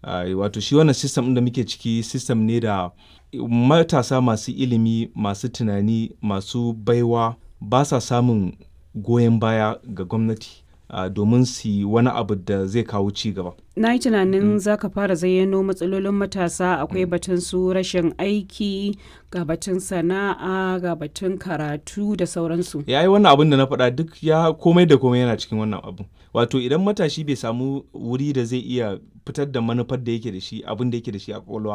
Uh, wato shi wannan system ɗin da muke ciki system ne da matasa masu ilimi masu tunani masu baiwa ba sa samun goyon baya ga gwamnati uh, domin su yi wani abu da zai kawo ci gaba. Na yi tunanin za ka fara zayyano matsalolin matasa akwai batun su rashin aiki ga batun sana'a ga batun karatu da sauransu. Ya yi wannan abin da na faɗa duk ya komai da komai yana cikin wannan abu. Wato idan matashi bai samu wuri da zai iya fitar da manufar da yake da shi abin da yake da shi a ƙwaƙwalwa